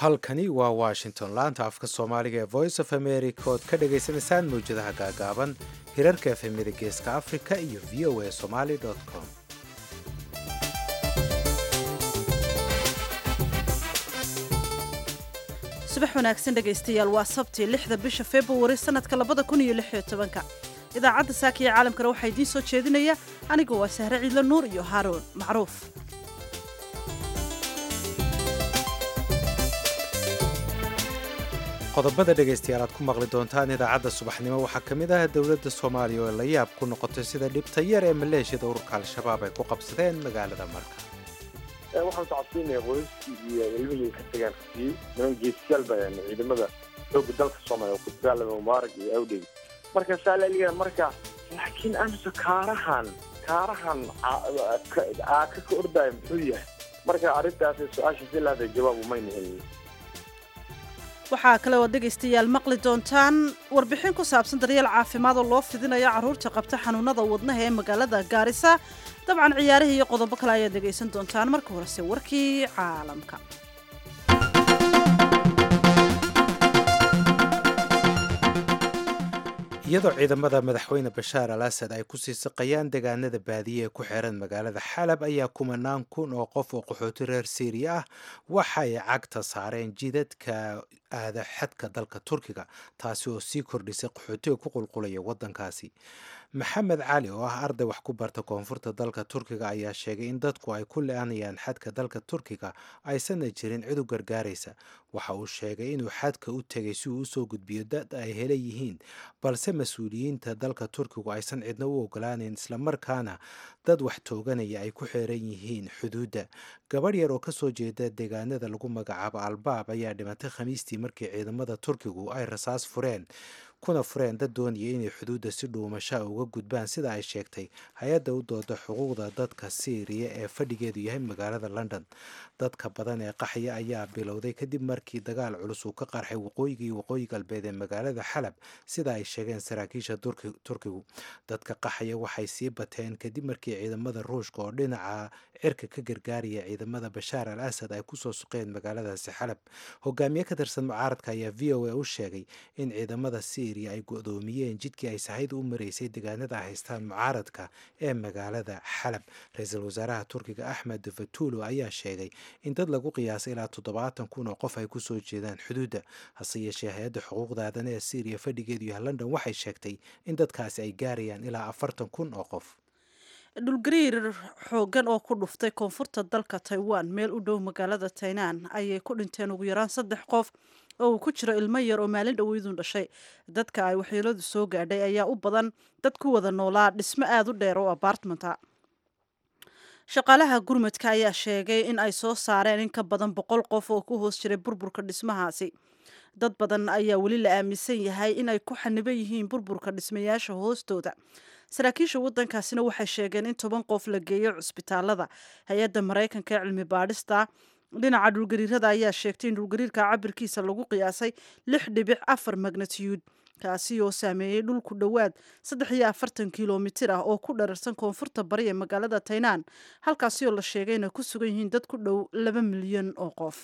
halkani waa washington laanta afka soomaaliga ee voice of america ood ka dhagaysanaysaan mawjadaha gaagaaban hirarka efemida geeska africa iyo v o a somaly com subax wanaagsan dhegaystayaal waa sabti lixda bisha februari sannadka labada kun iyo lix iyo tobanka idaacadda saaka iyo caalamkana waxaa idiin soo jeedinaya anigu waa sahre ciidlo nuur iyo haaruun macruuf qodobada dhegaystayaal aad ku maqli doontaan idaacadda subaxnimo waxaa ka mid ah dowladda soomaaliya oo la yaab ku noqotay sida dhibta yar ee maleeshiyada ururka al-shabaab ay ku qabsadeen magaalada marka waxaan socodsiinaya qoyskii iyo ilmihii ka tagaan kutiyey niman geesiyaal baa yani ciidamada xooga dalka soomaaliya oo ku dagaalama mubaarag iyo awdheg marka saalaliga marka laakiin amse kaarahan kaarahan aaka ka ordaya muxuu yahay marka arrintaas su-aasha si laada jawaab umayna helin waxaa kale oo dhegaystayaal maqli doontaan warbixin ku saabsan daryeel caafimaad oo loo fidinayo carruurta qabta xanuunada wadnaha ee magaalada gaarisa dabcan ciyaarihii iyo qodobo kale ayaad dhegaysan doontaan marka horese warkii caalamka iyadoo ciidamada madaxweyne bashaar al asad ay ku sii siqayaan deegaanada baadiye ee ku xeeran magaalada xalab ayaa kumanaan kun oo qof oo qaxooti reer siiriya ah waxay cagta saareen jidadka aada xadka dalka turkiga taasi oo sii kordhisay qaxootiga ku qulqulaya waddankaasi maxamed cali oo ah arday wax ku barta koonfurta dalka turkiga ayaa sheegay in dadku ay ku le-anayaan xadka dalka turkiga aysanna jirin cid u gargaaraysa waxa uu sheegay inuu xadka u tegay si uu usoo gudbiyo dad ay hela yihiin balse mas-uuliyiinta dalka turkigu aysan cidna u ogolaaneyn islamarkaana dad wax tooganaya ay ku xeeran yihiin xuduudda gabadh yar oo kasoo jeeda deegaanada lagu magacaabo albaab ayaa dhimatay khamiistii markii ciidamada turkigu ay rasaas fureen kuna fureen dad doonaya inay xuduudda si dhuumashaa uga gudbaan sida ay sheegtay hay-adda u dooda xuquuqda dadka siiriya ee fadhigeedu yahay magaalada london dadka badan ee qaxya ayaa bilowday kadib markii dagaal culus uu ka qarxay waqooyiga iyo waqooyi galbeed ee magaalada xalab sida ay sheegeen saraakiisha turkigu dadka qaxaya waxay sii bateen kadib markii ciidamada ruushka oo dhinaca cirka ka gargaaraya ciidamada bashaar al asad ay kusoo suqeen magaaladaasi xalab hogaamiye ka tirsan mucaaradka ayaa v o a u sheegay in ciidamada syriya ay go-doomiyeen jidkii ay sahayda u maraysay deegaanada ay haystaan mucaaradka ee magaalada xalab ra-iisul wasaaraha turkiga axmed fatulo ayaa sheegay in dad lagu qiyaasay ilaa toddobaatan kun oo qof ay kusoo jeedaan xuduudda hase yeeshee hay-adda xuquuqda aadana ee syriya fadhigeedu yahay london waxay sheegtay in dadkaasi ay gaarayaan ilaa afartan kun oo qof dhulgariir xooggan oo ku dhuftay koonfurta dalka taiwan meel u dhow magaalada tainan ayay ku dhinteen ugu yaraan saddex qof oo uu ku jiro ilmo yar oo maalin dhoweydun dhashay dadka ay waxyeeladu soo gaadhay ayaa u badan dad ku wada noolaa dhismo aada u dheer oo abaartmenta shaqaalaha gurmadka ayaa sheegay in ay soo saareen in ka badan boqol qof oo ku hoos jiray burburka dhismahaasi dad badan ayaa weli la aaminsan yahay in ay ku xaniban yihiin burburka dhismayaasha hoostooda saraakiisha waddankaasina waxay sheegeen in toban qof la geeyo cusbitaalada hay-adda maraykanka ee cilmi baadhista dhinaca dhulgariirada ayaa sheegtay in dhulgariirka cabirkiisa lagu qiyaasay lix dhibic afar magnatiyuud kaasi oo saameeyey dhul ku dhowaad saddex iyo afartan kilomitir ah oo ku dhararsan koonfurta bari ee magaalada taynaan halkaasi oo la sheegay inay ku sugan yihiin dad ku dhow laba milyan oo qof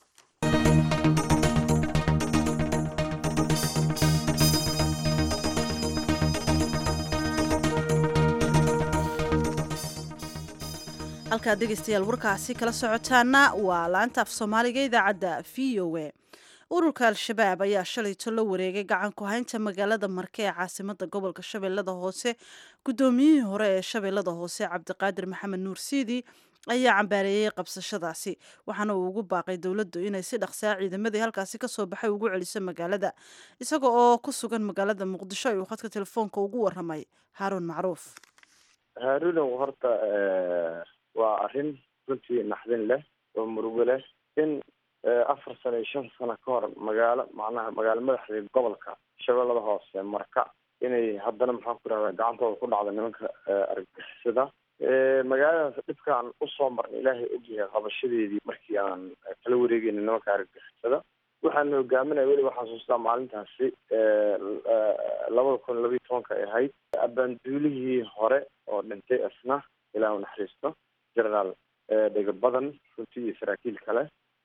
halkaad dhegaystayaal warkaasi kala socotaana waa laanta af soomaaliga idaacadda v o a ururka al-shabaab ayaa shalayto la wareegay gacan ku haynta magaalada marke ee caasimada gobolka shabeellada hoose guddoomiyihii hore ee shabeellada hoose cabdiqaadir maxamed nuur siidi ayaa cambaareeyey qabsashadaasi waxaana uu ugu baaqay dowladdu inay si dhaqsaa ciidamadii halkaasi kasoo baxay ugu celiso magaalada isaga oo ku sugan magaalada muqdisho ayuu khadka telefoonka ugu waramay haaruun macruuf haaruunow horta waa arrin runtii naxdin leh oo murugo leh in afar sano iyo shan sano ka hor magaalo macnaha magaalo madaxda gobolka shabeellada hoose marka inay haddana maxaan ku rahda gacantooda ku dhacda nimanka argagixisada magaaladaas dhibkaan usoo marna ilaahay ogyahay qabashadeedii markii aan kala wareegeyna nimanka argagixisada waxaana hogaaminaya weliba xasuustaa maalintaasi labada kun labiiyo tobanka ay ahayd abaanduulihii hore oo dhintay isna ilaah u naxariisto generaal dhega badan runtii iyo saraakiil kale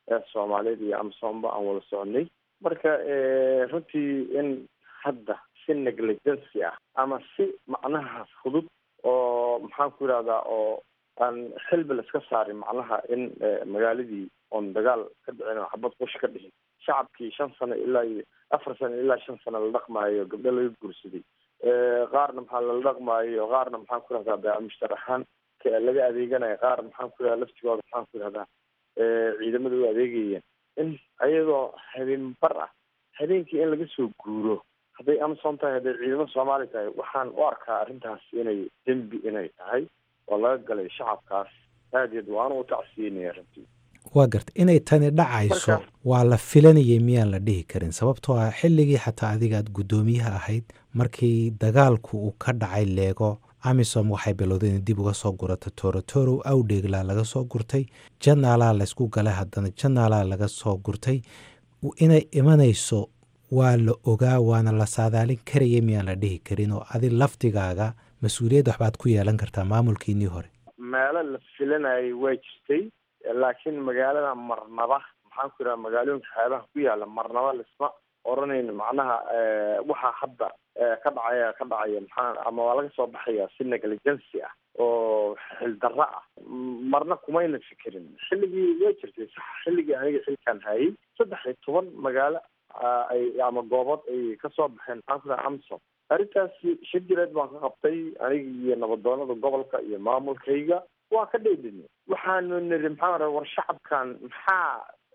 soomaaliyeed iyo amsomba aan wada soconay marka runtii in hadda si negligency ah ama si macnaha fudud oo maxaan ku yidhahdaa oo aan xilbi la iska saarin macnaha in magaaladii oon dagaal ka dhicin oo xabad qush ka dhihin shacabkii shan sano ilaa iyo afar sano ilaa shan sano la dhaqmaayo gabdho laga guursaday qaarna maxaa lala dhaqmaayo qaarna maxaan ku yihahdaa baamushtar ahaan laga adeeganayo qaar maxaan ku yihahda laftigooda maxaan ku yihahdaa ciidamada u adeegayeen in ayadoo habeen bar ah habeenkii in laga soo guuro hadday amazon tahay hadday ciidamada soomaaliya tahay waxaan u arkaa arrintaas inay dembi inay tahay oo laga galay shacabkaas aadeed waana u tacsiinaya runtii waa garta inay tani dhacayso waa la filanayay miyaan la dhihi karin sababtoo ah xilligii xataa adiga aad guddoomiyaha ahayd markii dagaalku uu ka dhacay leego amisom waxay bilowday inay dib uga soo gurata torotoro awdheeglaa laga soo gurtay janaalaa laysku galay haddana janaalaa laga soo gurtay inay imanayso waa la ogaa waana la saadaalin karaya miyaan la dhihi karin oo adi laftigaaga mas-uuliyadda waxbaad ku yeelan kartaa maamulkiinii hore meelo la filanayay waa jirtay laakiin magaalada marnaba maxaan ku yidhaha magaalooyinka xeebaha ku yaala marnaba lisma oranayn macnaha waxaa hadda ka dhacaya ka dhacaya maxaa ama waa laga soo baxaya si negligency ah oo xildarro ah marna kumayna fikirin xilligii waa jirtay sax xilligii aniga xilkaan hayay saddex iyo toban magaalo ay ama goobood ay kasoo baxeen maxaan ku dhaha amsom arrintaasi shir jireed baan ka qabtay aniga iyo nabadoonada gobolka iyo maamulkayga waa ka dheedin waxaanu niri maxaa ra war shacabkan maxaa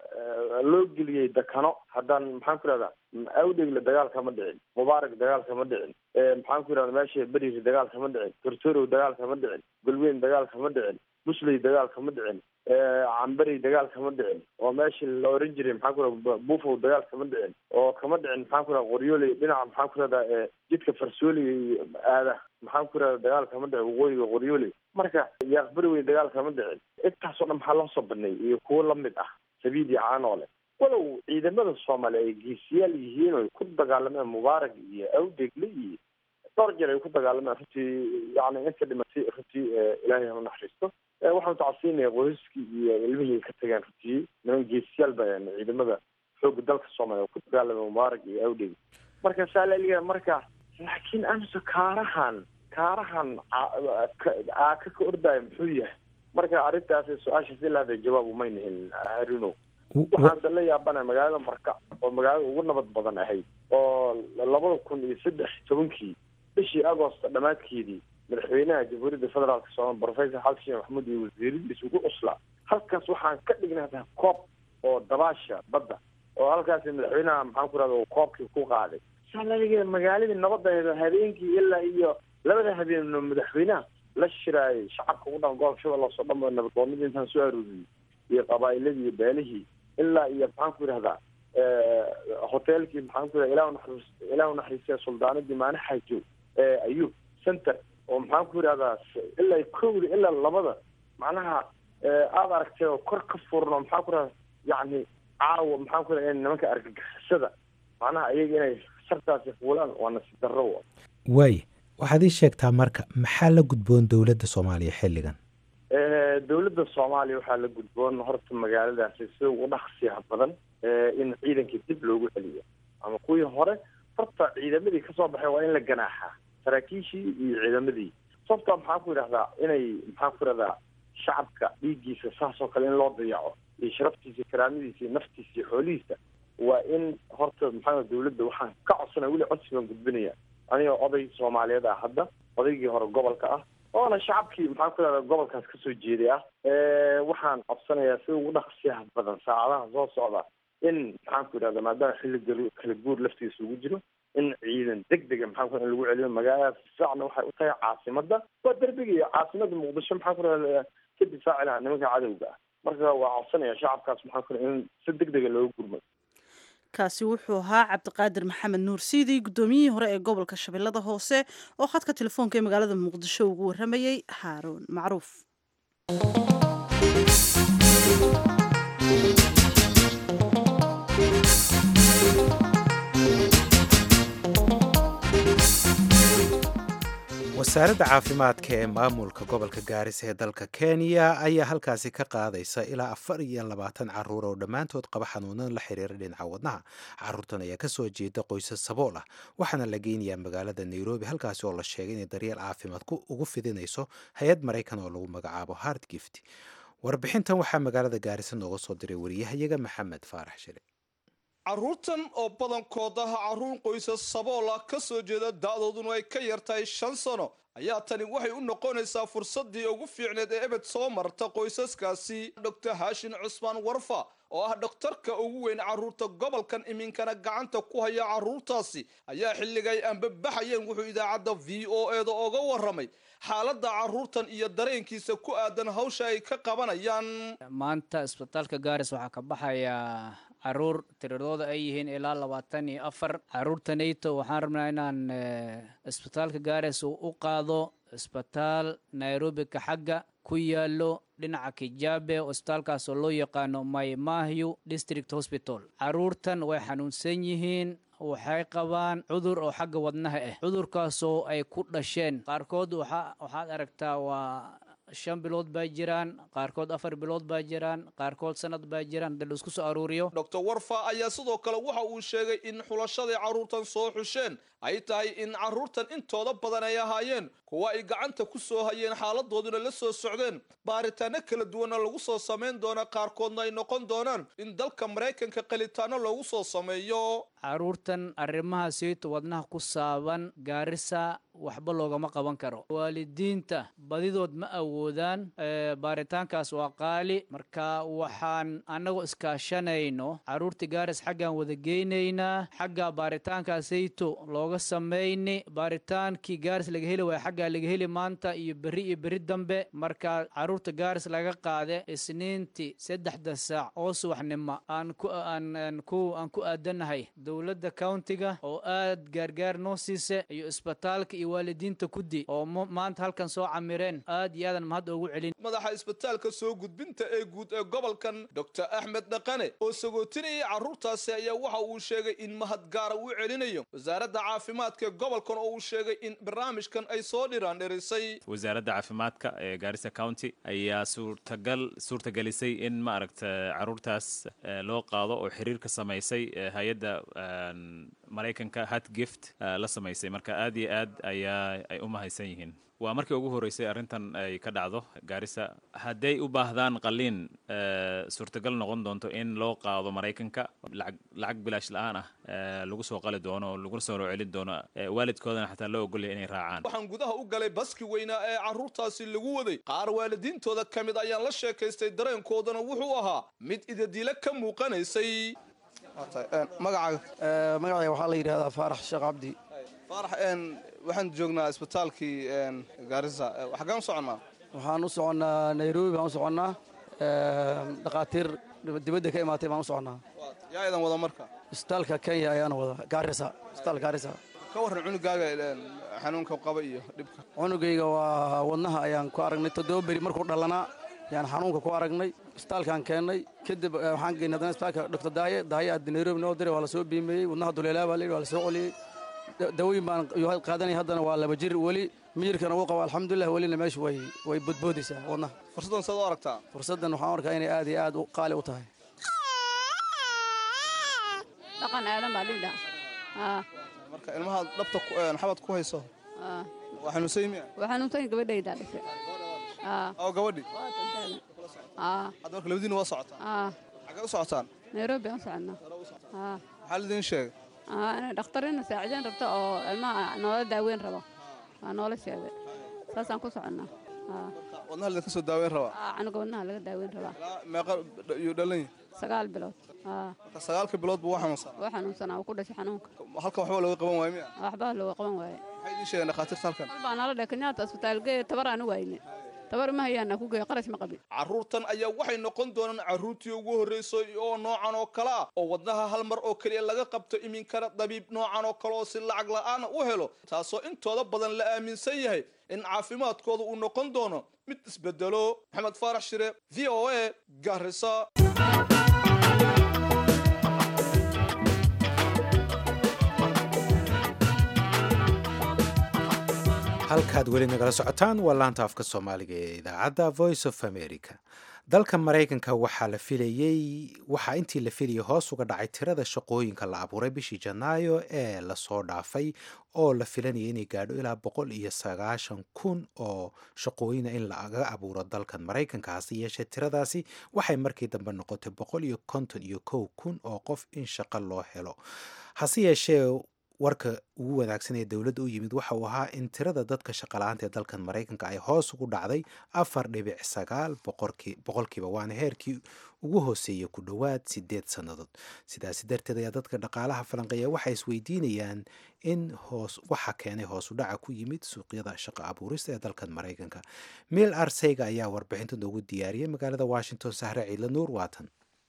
loo geliyey dakano haddaan maxaan ku ihahdaa awdhegle dagaal kama dhicin mubaarak dagaal kama dhicin maxaan ku yihahda meesha beriri dagaal kama dhicin tortorow dagaal kama dhicin golweyn dagaal kama dhicin busley dagaal kama dhicin camberey dagaal kama dhicin oo meeshii la oran jiray maxaan ku ihahda bufow dagaal kama dhicin oo kama dhicin maxaan ku ihahda qoryooley dhinaca maxaan ku ihahdaa jidka farsooli aada maxaan ku ihahda dagaal kama dhicin waqooyiga qoryooley marka yaaqberiwey dagaal kama dhicin intaasoo dhan maxaa loo soo banay iyo kuwo lamid ah sabiidi caanoole walow ciidamada soomaaliya ay geesiyaal yihiin oo ay ku dagaalameen mubaarak iyo awdegle iyo dhowr jeer ay ku dagaalameen runtii yani inta dhimatay runtii ilaahay hama naxariisto waxaan tacsiinaya qoyskii iyo ilmihii ka tageen runtii niman geesiyaal ba ciidamada xooga dalka soomaaliya ku dagaalameen mubaarak iyo awdegle marka saalaliga marka laakiin amse kaarahan kaarahan aaka ka ordaayo muxuu yahay marka arrintaasi su-aashaas ilaa ada jawaab umayna helin harino waxaanse la yaabana magaalada marka oo magaalada ugu nabad badan ahayd oo labada kun iyo saddex tobankii bishii agost dhammaadkeedii madaxweynaha jamhuuriyadda federaalka soomaaliya professor xasan sheekh maxamuud iyo wasiiradiisa ugu cuslaa halkaas waxaan ka dhignay hata koob oo dabaasha badda oo halkaasi madaxweynaha maxaan ku rahda koobkii ku qaaday saalaliga magaaladii nabadaheeda habeenkii ilaa iyo labada habeen madaxweynaha la shiraayay shacabka ugu dhan gobolka shabeelle soo dhamo nabadgoonadii intaan soo arooriyey iyo qabaa'iladii iyo beelihii ilaa iyo maxaan ku yidhahdaa hoteelkii maxaan ku yidhahda ilah naxariis ilah naxariistay suldaanadii maane xaajo ayub center oo maxaan ku yidhahdaa ilaa kowda ilaa labada macnaha aada aragtay oo kor ka furno maxaan ku yidhahda yacni caawa maxaan ku yidhahda nimanka argagixisada macnaha iyaga inay sartaasi fuulaan waa nasiib darro waay waxaad ii sheegtaa marka maxaa la gudboon dowladda soomaaliya xilligan dowladda soomaaliya waxaa la gudboon horta magaaladaasi sida ugu dhaqsiyaha badan in ciidankii dib loogu celiyo ama kuwii hore horta ciidamadii kasoo baxay waa in la ganaaxaa saraakiishii iyo ciidamadii sababta maxaan ku yidhahdaa inay maxaan ku yidhahdaa shacabka dhiiggiisa saasoo kale in loo dayaco iyo sharaftiisa karaamadiisa iyo naftiisa iyo xoolihiisa waa in horta maxaa dowladda waxaan ka codsanaya weli codsi baan gudbinaya aniga oday soomaaliyeed ah hadda odaygii hore gobolka ah oona shacabkii maxaan ku yidhahdaa gobolkaas kasoo jeeday ah waxaan codsanayaa sida ugu dhaqsiyaha badan saacadaha soo socda in maxaan ku yidhahda maadaama xilli kala guur laftiisa ugu jiro in ciidan deg dega maxaan ku in lagu celiyo magaaladaas difaacna waxay u tahay caasimada waa derbiga iyo caasimada muqdisho maxaan ku yidhahda ka difaaci lahaa nimanka cadowga ah marka waa codsanaya shacabkaas maxaan ku in si deg dega looga gurmay kaasi wuxuu ahaa cabdiqaadir maxamed nuur siidii guddoomiyihii hore ee gobolka shabeellada hoose oo khadka telefoonka ee magaalada muqdisho ugu warramayey haaruun macruuf wasaaradda caafimaadka ee maamulka gobolka gaarisa ee dalka kenya ayaa halkaasi ka qaadaysa ilaa afar iyo labaatan caruur oo dhammaantood qaba xanuunan la xiriira dhinaca wadnaha caruurtan ayaa kasoo jeeda qoysas sabool ah waxaana la geynayaa magaalada nairobi halkaasi oo la sheegay inay daryeel caafimaad ugu fidinayso hay-ad maraykan oo lagu magacaabo hard gift warbixintan waxaa magaalada gaarisa nooga soo diray wariyahayaga maxamed faarax shile carruurtan oo badankood ah carruur qoysas sabool ah ka soo jeeda da'dooduna ay ka yartahay shan sano ayaa tani waxay u noqonaysaa fursaddii ugu fiicneed ee ebed soo marta qoysaskaasi doctor haashin cusmaan warfa oo ah dhakhtarka ugu weyn carruurta gobolkan iminkana gacanta ku haya carruurtaasi ayaa xilligay aanbabaxayeen wuxuu idaacadda v o e da oga warramay xaaladda carruurtan iyo dareenkiisa ku aadan hawsha ay ka qabanayaan maanta isbitaalka gaaris waxaa ka baxaya caruur tiradooda ay yihiin ilaa labaatan iyo afar caruurtanayto waxaan rabnaa inaan isbitaalka gaaris uu u qaado isbitaal nairobi ka xagga ku yaalo dhinaca kijabe isbitaalkaas oo loo yaqaano maymahyu district hospital caruurtan way xanuunsan yihiin waxay qabaan cudur oo xagga wadnaha ah cudurkaasoo ay ku dhasheen qaarkood waxaad aragtaa waa shan bilood baa jiraan qaarkood afar bilood baa jiraan qaarkood sanad baa jiraan hadii laisku soo aruuriyo doctor warfa ayaa sidoo kale waxa uu sheegay in xulashadii carruurtan soo xusheen ay tahay in carruurtan intooda badan ay ahaayeen kuwa ay gacanta ku soo hayeen xaaladooduna la soo socdeen baaritaano kala duwanna lagu soo samayn doona qaarkoodna ay noqon doonaan in dalka maraykanka qalitaano loogu soo sameeyo carruurtan arrimaha siito wadnaha ku saaban gaarisa waxba loogama qaban karo waalidiinta badidood ma awoodaan baaritaankaas waa qaali marka waxaan annagoo iskaashanayno carruurta gaaris xaggaan wada geynaynaa xagga baaritaankaasayto looga samayni baaritaankii gaaris laga heli waaya xaggaa laga heli maanta iyo berri iyo berri dambe marka carruurta gaaris laga qaade isniintii saddexda saac oo subaxnimo aan ku aan ku aan ku aadanahay dowladda countiga oo aad gaargaar noo siise iyo isbitaalka iyo waalidiinta kuddi oo maanta halkan soo camireen aad iyo aadan mahad ugu celin madaxa isbitaalka soo gudbinta ee guud ee gobolkan doctor axmed dhaqane oo sagootinayay carruurtaasi ayaa waxa uu sheegay in mahad gaara uu celinayo wasaaradda caafimaadka ee gobolkan oo uu sheegay in barnaamijkan ay soo dhiraandhirisay wasaaradda caafimaadka ee gaarisa county ayaa suurtagal suurtagelisay in maaragta carruurtaas loo qaado oo xiriir ka samaysay hay-adda maraykanka hat gift la samaysay marka aad iyo aad ayaa ay u mahadsan yihiin waa markii ugu horreysay arrintan ay ka dhacdo gaarisa hadday u baahdaan qaliin suurtagal noqon doonto in loo qaado maraykanka lacag lacag bilaash la-aan ah lagu soo qali doono oo laguna soo celin doono waalidkoodana xataa loo ogolaya inay raacaan waxaan gudaha u galay baski weynaa ee carruurtaasi lagu waday qaar waalidiintooda ka mid ayaan la sheekaystay dareenkoodana wuxuu ahaa mid idadiile ka muuqanaysay magacaaga magacayga waxaa la yidhahdaa faarax sheekh cabdi faarax waxaan joognaa isbitaalkii gaarisa xaggaan u soconnaa waxaan u soconnaa nairobi baan u soconnaa dhakhaatiir dibadda ka imaatay baan u soconnaa yaa idan wada marka isbitaalka kenya ayaana wada gaarisa isbitaal gaarisa ka warran cunugaaga xanuunka qaba iyo dhibka cunugayga waa wadnaha ayaan ku aragnay toddoba beri markuu dhalanaa yaan xanuunka ku aragnay isbitaalkaan keennay kadib waxaan geynay haddana isbitaalka doctor daaye daaye aad nairobi noo diray waa la soo biimeeyey wadnaha duleelaa baa la yidhi waa la soo celiyey dawooyin baan qaadanaya haddana waa laba jir weli miyirkana uu qaba alxamdulilah welina meesha way way bodboodaysaa wadnaha fursaddan saad u aragtaa fursaddan waxaan arkaa inay aad iyo aad qaali u tahay dhaqan aadan baa dhigdhaa marka ilmaha dhabta xabad ku hayso waa xanuunsan miya waa xanuunsan gabadhaydaa dhashay oo gabadhi aa hadda marka labadiina waa socotaan aa xaggee u socotaan nairobi aan soconnaa aa maxaa laidin sheegay aa inay dhakhtarina saacideyn rabto oo ilmaha noola daaweyn rabo waa noola sheegay saasaan ku soconnaa aa wadnaha laidinka soo daaweyn rabaa aa canuga wadnaha laga daaweyn rabaa ilaa meeqa yuu dhalan yahay sagaal bilood aa marka sagaalka bilood buu waa xanuunsan waa xanuunsanaa uu ku dhashay xanuunka halkan waxba looga qaban waayo miya waxbaa looga qaban waaye maxay idiin sheegeen dhakhaatiirta halkan baa nala dheh kenyaata asbitaal geeya tabar aan u wayne tabar ma hayaana ku geeya qarash ma qabin carruurtan ayaa waxay noqon doonaan carruurtii ugu horreysay oo noocan oo kale ah oo wadnaha hal mar oo keliya laga qabto iminkana dabiib noocan oo kale oo si lacag la'aana u helo taasoo intooda badan la aaminsan yahay in caafimaadkooda uu noqon doono mid isbedelo maxamed faarax shire v o a garisa halkaad weli nagala socotaan waa laanta afka soomaaliga ee idaacadda voice of america dalka maraykanka waxaa la filayey waxaa intii la filayay hoos uga dhacay tirada shaqooyinka la abuuray bishii janaayo ee lasoo dhaafay oo la filanaya inay gaadho ilaa boqol iyo sagaashan kun oo shaqooyina in laga abuuro dalkan maraykanka hase yeeshee tiradaasi waxay markii dambe noqotay boqol iyo konton iyo kow kun oo qof in shaqo loo helo hase yeeshee warka ugu wanaagsan ee dowladda u yimid waxa uu ahaa in tirada dadka shaqala-aanta ee dalkan maraykanka ay hoos ugu dhacday afar dhibic sagaal boqolkiiba waana heerkii ugu hooseeya ku dhowaad sideed sannadood sidaasi darteed ayaa dadka dhaqaalaha falanqeeya waxay isweydiinayaan in hoos waxa keenay hoos u dhaca ku yimid suuqyada shaqo abuurista ee dalkan maraykanka mil arseyga ayaa warbixinta noogu diyaariyay magaalada washington sahre ciidla nuur waatan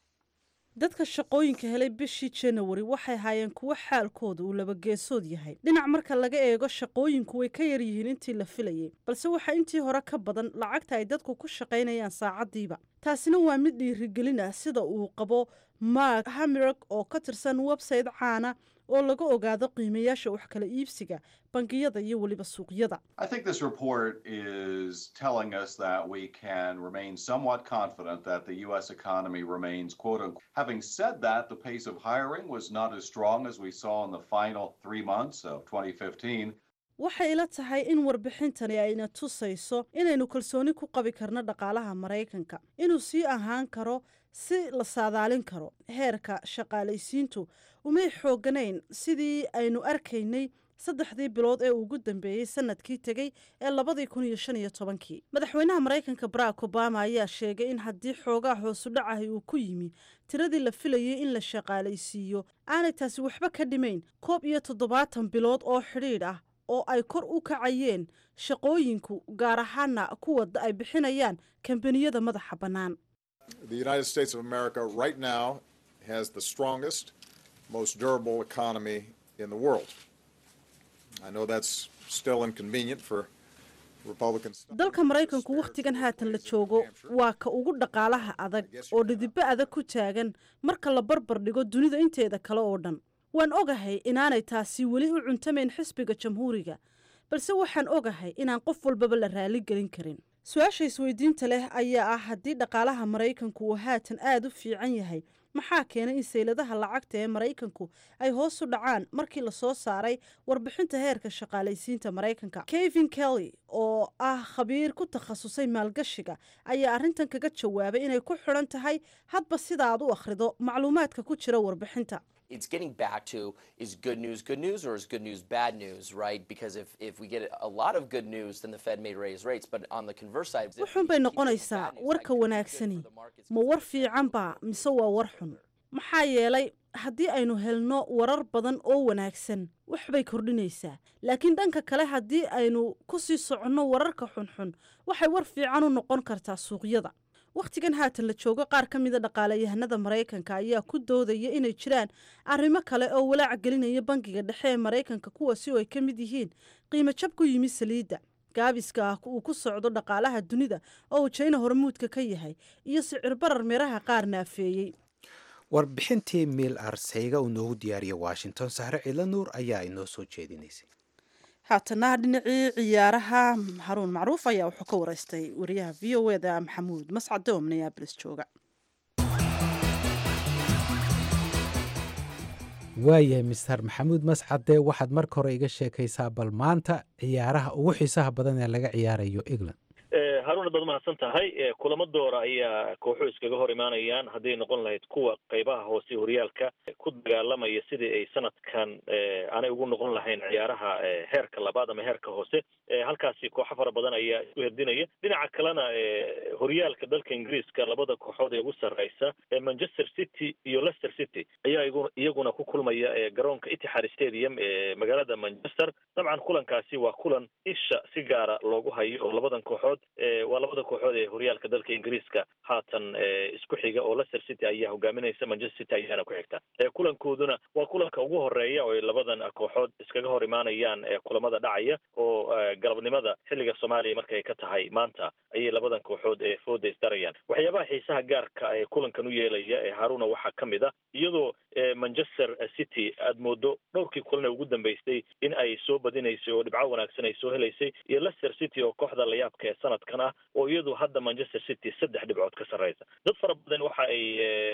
dadka shaqooyinka helay bishii janawari waxay haayeen kuwo xaalkooda uu labageesood yahay dhinac marka laga eego shaqooyinku way ka yaryihiin intii la filayay balse waxaa intii hore ka badan lacagta ay dadku ku shaqaynayaan saacaddiiba taasina waa mid dhiirigelin ah sida uu qabo mark hamirog oo ka tirsan website caana oo laga ogaado qiimayaasha wax kala iibsiga bangiyada iyo weliba suuqyada I think this report is telling us that we can remain somewhat confident that the U.S. economy remains quote unquote. Having said that, the pace of hiring was not as strong as we saw in the final three months of 2015. waxay ila tahay in warbixintani ayna tusayso inaynu kalsooni ku qabi karno dhaqaalaha maraykanka inuu sii ahaan karo si la saadaalin karo heerka shaqaalaysiintu umay xooganayn sidii aynu arkaynay saddexdii bilood ee ugu dambeeyey sanadkii tegey ee labadii kun iyo shan iyo tobankii madaxweynaha maraykanka barack obama ayaa sheegay in haddii xoogaa hoosudhacahi uu ku yimi tiradii la filayay in la shaqaalaysiiyo aanay taasi waxba ka dhimayn koob iyo toddobaatan bilood oo xidhiidh ah oo ay kor u kacayeen shaqooyinku gaar ahaana kuwa ay bixinayaan kambaniyada madaxa bannaan The United States of America right now has the strongest, most durable economy in the world. I know that's still inconvenient for Republicans. dalka maraykanku wakhtigan haatan la joogo waa ka ugu dhaqaalaha adag oo dhidibbo adag ku taagan marka la barbar dhigo dunida inteeda kale oo dhan waan ogahay inaanay taasi weli u cuntamayn xisbiga jamhuuriga balse waxaan ogahay inaan qof walbaba la raali gelin karin su-aasha isweydiinta leh ayaa ah haddii dhaqaalaha maraykanku uu haatan aada u fiican yahay maxaa keenay in sayladaha lacagta ee maraykanku ay hoos u dhacaan markii lasoo saaray warbixinta heerka shaqaalaysiinta maraykanka kevin kelly oo ah khabiir ku takhasusay maalgashiga ayaa arrintan kaga jawaabay inay ku xidhan tahay hadba sida aad u akhrido macluumaadka ku jira warbixinta it's getting back to is good news good news or is good news bad news, right? Because if, if we get a lot of good news, then the Fed may raise rates. But on the converse side, if wuxuun bay noqonaysaa warka wanaagsani ma war fiican baa mise waa war xun maxaa yeelay haddii aynu helno warar badan oo wanaagsan waxbay kordhinaysaa laakiin dhanka kale haddii aynu ku sii soconno wararka xunxun waxay war fiican u noqon kartaa suuqyada wakhtigan haatan la joogo qaar ka mida dhaqaalayahanada maraykanka ayaa ku doodaya inay jiraan arrimo kale oo walaac gelinaya bangiga dhexe ee maraykanka kuwaasi oo ay ka mid yihiin qiimo jab ku yimi saliidda gaabiska ah uu ku socdo dhaqaalaha dunida oo uu jayna hormuudka ka yahay iyo sicir barar meeraha qaar naafeeyey warbixintii miil arseyga uu noogu diyaariyay washington sahre ciidla nuur ayaa inoo soo jeedinaysay haatana dhinacii ciyaaraha haruun macruuf ayaa wuxuu ka wareystay wariyaha v o eda maxamuud mascade oo minneabolis jooga waayahay mister maxamuud mascade waxaad marka hore iga sheekaysaa bal maanta ciyaaraha ugu xiisaha badan ee laga ciyaarayo england haruun baad mahadsan tahay kulamo doora ayaa kooxuhu iskaga hor imaanayaan hadday noqon lahayd kuwa qaybaha hoose horyaalka ku dagaalamaya sidii ay sanadkan aanay ugu noqon lahayn ciyaaraha heerka labaad ama heerka hoose halkaasi kooxo fara badan ayaa isku herdinaya dhinaca kalena horyaalka dalka ingiriiska labada kooxood ee ugu sarreysa manchester city iyo leicester city ayaa iyaguna ku kulmaya garoonka itixaad stadium ee magaalada manchester dabcan kulankaasi waa kulan isha si gaara loogu hayo oo labadan kooxood waa labada kooxood ee horyaalka dalka ingiriiska haatan isku xiga oo leicester city ayaa hogaaminaysa manchester city ayaana ku xigta kulankooduna waa kulanka ugu horeeya oo ay labadan kooxood iskaga hor imaanayaan kulamada dhacaya oo galabnimada xilliga soomaaliya markay ka tahay maanta ayay labadan kooxood ee fooda isdarayaan waxyaabaha xiisaha gaarka ee kulankan u yeelaya ee haruna waxaa ka mid a iyadoo manchester city aada moodo dhowrkii kulan ee ugu dambeysay in ay soo badinaysay oo dhibco wanaagsan ay soo helaysay iyo leicester city oo kooxda layaabka ee sanadkan ah oo iyadu hadda manchester city saddex dhibcood ka sarreysa dad fara badan waxa ay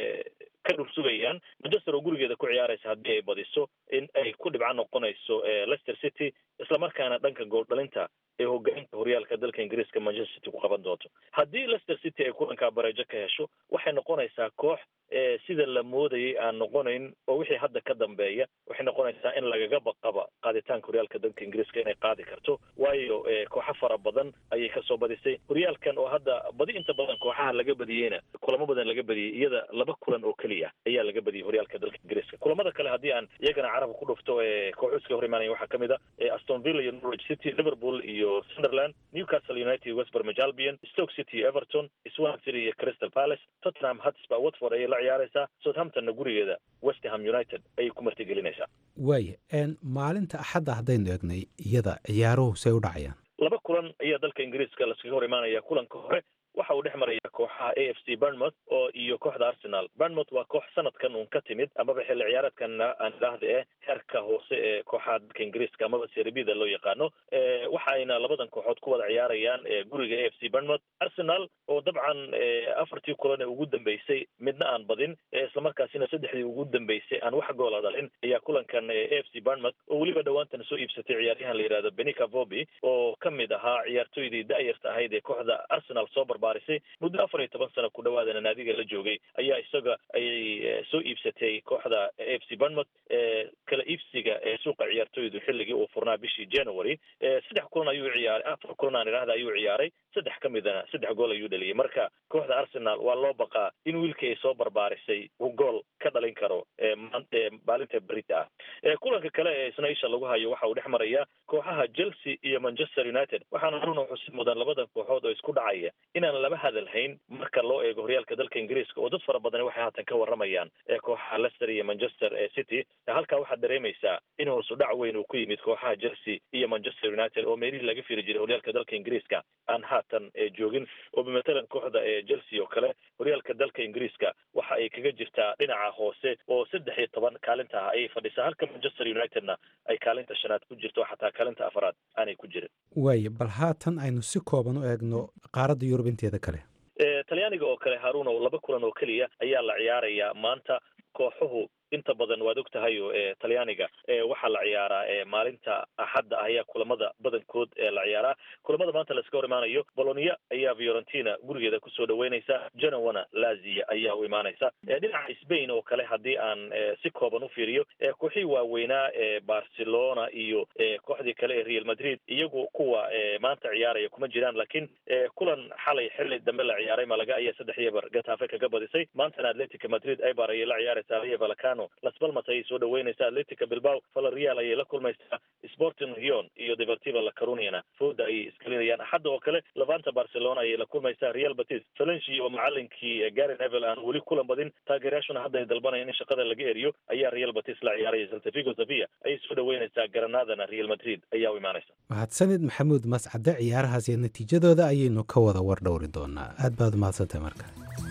ka dhursugayaan manchester oo gurigeeda ku ciyaaraysa haddii ay badiso in ay ku dhibco noqonayso leicester city islamarkaana dhanka gooldhalinta ee hogaanka horyaalka dalka ingiriiska manchester city ku qaban doonto haddii leicester city ay kulankaa bareejo ka hesho waxay noqonaysaa koox sida la moodayay aan noqonayn oo wixii hadda ka dambeeya waxay noqonaysaa in lagaga baqaba qaaditaanka horyaalka dalka ingiriiska inay qaadi karto waayo kooxo fara badan ayay kasoo badisay horyaalkan oo hadda badi inta badan kooxaha laga badiyeyna kulamo badan laga badiyey iyada laba kulan oo keliya ayaa laga badiyey horyaalka dalka ingiriiska kulamada kale haddii aan iyagana carabka ku dhufto kooxo iska hor imaanaya waxaa kamid a aston villa iyo norwich city liverpool iyo sunderland newcastle united west bromwich albion stoke city iyo everton swansea city iyo crystal palace tottenham hotspur watford ayay la ciyaaraysaa southamptonna gurigeeda westham united ayay ku martigelinaysaa waaya maalinta axadda haddaynu eegnay iyada ciyaaruhu say u dhacayaan laba kulan ayaa dalka ingiriiska laskaga hor imaanaya kulanka hore waxa uu dhex maraya kooxaha a f c burnmouth oo iyo kooxda arsenal burnmouth waa koox sanadkan uun ka timid amaba xilli ciyaareedkan aan idhaahda eh heerka hoose ee kooxaha dalka ingiriiska amaba serbida loo yaqaano waxa ayna labadan kooxood ku wada ciyaarayaan guriga a f c burnmouth arsenal oo dabcan afartii kulan ee ugu dambeysay midna aan badin islamarkaasina saddexdii ugu dambeysay aan wax goola dhalin ayaa kulankan a f c burnmouth oo weliba dhowaantan soo iibsatay ciyaaryahan la yidhahdo benica vobi oo ka mid ahaa ciyaartooydii da-yarta ahayd ee kooxda arsenal soo barbaarisay muddo afar iyo toban sano ku dhawaadana naadiga la joogay ayaa isaga ayay soo iibsatay kooxda a f c burnmouth kala iibsiga ee suuqa ciyaartooydu xilligii uu furnaa bishii january saddex kulan ayuu ciyaaray afar kulan aan idhahda ayuu ciyaaray saddex ka midana saddex gool ayuu dhaliyay marka kooxda arsenal waa loo baqaa in wiilkii ay soo barbaarisay uu gool ka dhalin karo maalinta berita ah kulanka kale ee isna isha lagu hayo waxa uu dhex maraya kooxaha chelsea iyo manchester united waxaana runa xusid mudan labadan kooxood oo isku dhacaya inaan laba hadal hayn marka loo eego horyaalka dalka ingiriiska oo dad fara badani waxay haatan ka waramayaan kooxaha leicester iyo manchester city halkaa waxaad dareemaysaa in hoosu dhac weyn uu ku yimid kooxaha chelsea iyo manchester united oo meelihii laga firi jiray horyaalka dalka ingiriiska aan haatan joogin oo bimatalan kooxda chelsea oo kale horyaalka dalka ingiriiska waxa ay kaga jirtaa dhinaca hoose oo saddex iyo toban kaalinta ah ayay fadhisaa halka manchester unitedna ay kaalinta shanaad ku jirto xataa kaalinta afaraad aanay ku jirin waaya bal haatan aynu si kooban u eegno qaaradda yurub inteeda kale talyaaniga oo kale haruun oo laba kulan oo keliya ayaa la ciyaarayaa maanta kooxuhu inta badan waad og tahay o talyaaniga waxaa la ciyaaraa maalinta axadda ah ayaa kulamada badankood la ciyaaraa kulamada maanta laiska hor imaanayo bolonia ayaa fiorentina gurigeeda kusoo dhaweynaysa genowana lazia ayaa u imaanaysa dhinaca spain oo kale haddii aan si kooban u fiiriyo kooxii waaweynaa barcelona iyo kooxdii kale ee real madrid iyagu kuwa maanta ciyaaraya kuma jiraan laakiin kulan xalay xilli dambe la ciyaaray malaga ayaa saddex yebar gatafe kaga badisay maantana atletica madrid eibar ayay la ciyaaraysaa rayo valacano las palmas ayay soo dhaweynaysaa atletica bilbao valareal ayay la kulmaysaa sporting rion iyo deportiva la caruniana fooda ayay iskalinayaan axadda oo kale levanta barcelona ayay la kulmaysaa real batis valenci oo macalinkii gary nevel aan weli kulan badin taageerayaashuna hadda ay dalbanayaan in shaqada laga eriyo ayaa real batis la ciyaaraya saltafigo sevilla ayay soo dhaweynaysaa granadana real madrid ayaa u imaanaysa mahadsanid maxamuud mascade ciyaarahaas iyo natiijadooda ayaynu ka wada war dhowri doonaa aad baad umahadsantahay marka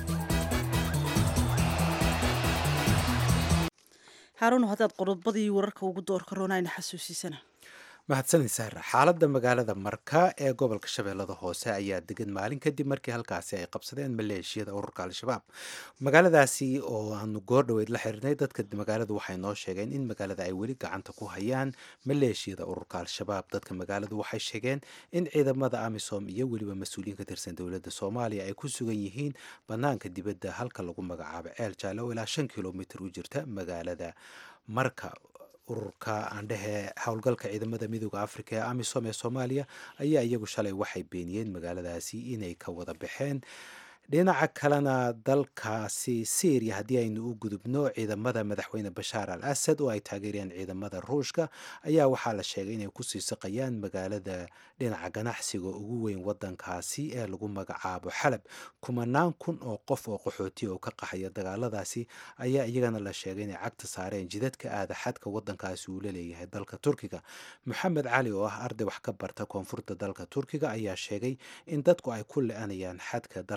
haaruun haddaad qodobadii wararka ugu doorka roonayna xasuusiisana mahadsanid saara xaaladda magaalada marka ee gobolka shabeellada hoose ayaa degan maalin kadib markii halkaasi ay qabsadeen maleeshiyada ururka al-shabaab magaaladaasi oo aanu goor dhoweyd la xiriirnay dadka magaaladu waxay noo sheegeen in magaalada ay weli gacanta ku hayaan maleeshiyada ururka al-shabaab dadka magaaladu waxay sheegeen in ciidamada amisom iyo weliba mas-uuliyiin ka tirsan dowladda soomaaliya ay ku sugan yihiin banaanka dibadda halka lagu magacaabo ceel jaale oo ilaa shan kilomitr u jirta magaalada marka ururka aandhehe howlgalka ciidamada midooda afrika ee amisom ee soomaaliya ayaa iyagu shalay waxay beeniyeen magaaladaasi inay ka wada baxeen dhinaca kalena dalkaasi syriya haddii aynu u gudubno ciidamada madaxweyne bashaar al asad oo ay taageerayaan ciidamada ruushka ayaa waxaa la sheegay inay kusii saqayaan magaalada dhinaca ganacsiga ugu weyn wadankaasi ee lagu magacaabo xalab kumanaan kun oo qof oo qaxootiya oo ka qaxaya dagaaladaasi ayaa iyagana la sheegay inay cagta saareen jidadka aada xadka wadankaasi uu la leeyahay dalka turkiga maxamed cali oo ah arday wax ka barta koonfurta dalka turkiga ayaa sheegay in dadku ay ku le-anayaan xadka dalkaasi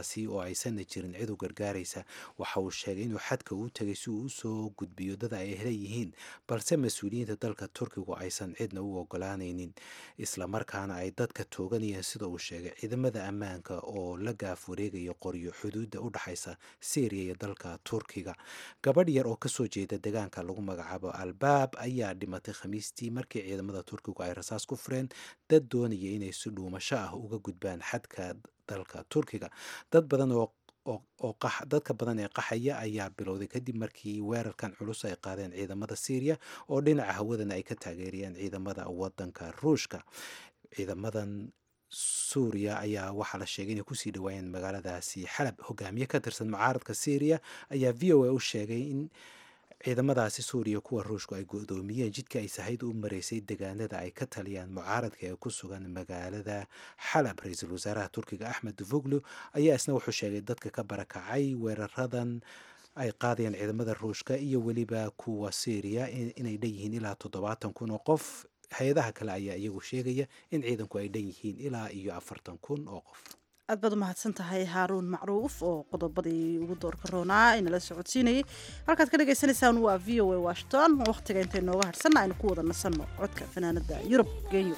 dalkaasi oo aysanna jirin cid u gargaaraysa waxa uu sheegay inuu xadka uu tegay si uu usoo gudbiyo dad ay leeyihiin balse mas-uuliyiinta dalka turkigu aysan cidna u ogolaanaynin islamarkaana ay dadka tooganayeen sida uu sheegay ciidamada ammaanka oo la gaaf wareegaya qoryo xuduudda u dhexaysa syriya iyo dalka turkiga gabadh yar oo kasoo jeeda deegaanka lagu magacaabo albaab ayaa dhimatay khamiistii markii ciidamada turkigu ay rasaas ku fureen dad doonaya inay si dhuumasho ah uga gudbaan xadka dalka turkiga dad badan oo oo dadka badan ee qaxaya ayaa bilowday kadib markii weerarkan culus ay qaadeen ciidamada syriya oo dhinaca hawadana ay ka taageerayeen ciidamada wadanka ruushka ciidamadan suuriya ayaa waxaa la sheegay inay kusii dhawaayeen magaaladaasi xalab hogaamiye ka tirsan mucaaradka syriya ayaa v o a u sheegay in ciidamadaasi suuriya kuwa ruushku ay go-doomiyeen jidka ay sahayda u maraysay degaanada ay ka taliyaan mucaaradka ee ku sugan magaalada xalab ra-iisul wasaaraha turkiga axmed duvoglu ayaa isna wuxuu sheegay dadka ka barakacay weeraradan ay qaadayaan ciidamada ruushka iyo weliba kuwa syriya inay dhan yihiin ilaa toddobaatan kun oo qof hay-adaha kale ayaa iyagu sheegaya in ciidanku ay dhan yihiin ilaa iyo afartan kun oo qof aad baad umahadsan tahay haaruun macruuf oo qodobadii ugu doorka roonaa inala socodsiinayay halkaad ka dhagaysanaysaan waa v o a washington wakhtiga intay nooga hadhsanna aynu ku wada nasanno codka fanaanada yurub genyo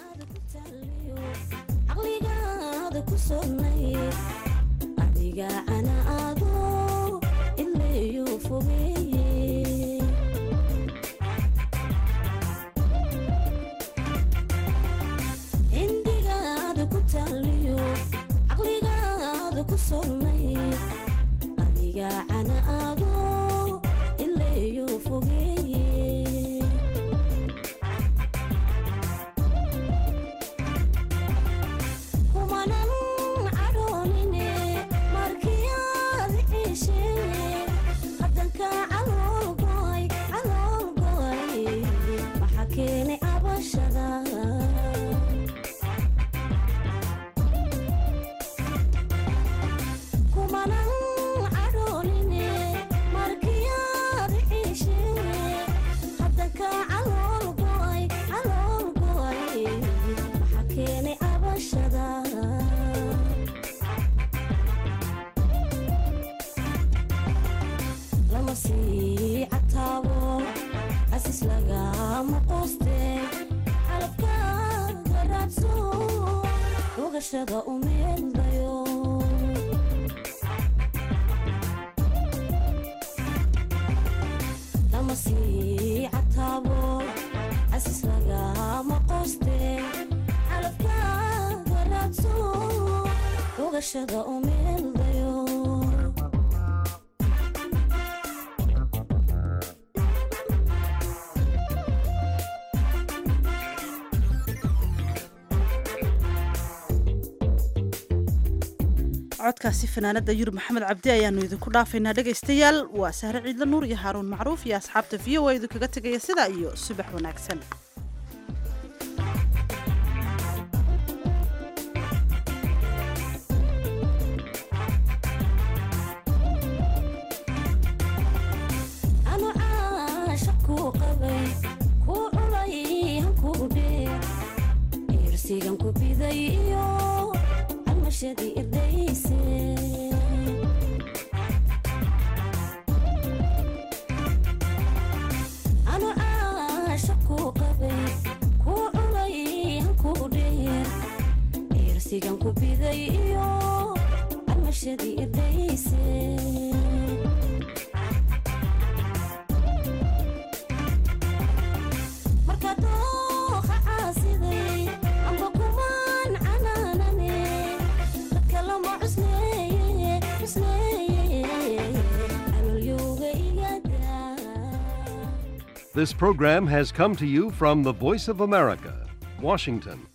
adiga cana aado ilayo fogeeye kumanan cadhoonine markiyaad ciishe hadanka caloolgoy caloolgoy waxa keenay cabashada ogashada umeeldayo lama sii cataabo casis lagama qoste calabka garaadso ogashada umeeldayo codkaasi fanaanada yurub maxamed cabdi ayaanu idinku dhaafaynaa dhegaystayaal waa sahre ciidla nuur iyo haaruun macruuf iyo asxaabta v o a idinkaga tegaya sidaa iyo subax wanaagsan anu caasha kuu qabay kuu culay hankuu dheer irsigan ku biday iyo almashadii irdhayse anu caasha kuu qabay kuu culay hankuu dheer irsigan ku biday iyo almashadii irdhayse marka dooqa caasiday amba kumaan canaanane dadka lama cusleeye cusleeye calolyowga igada This program has come to you from the Voice of America, Washington.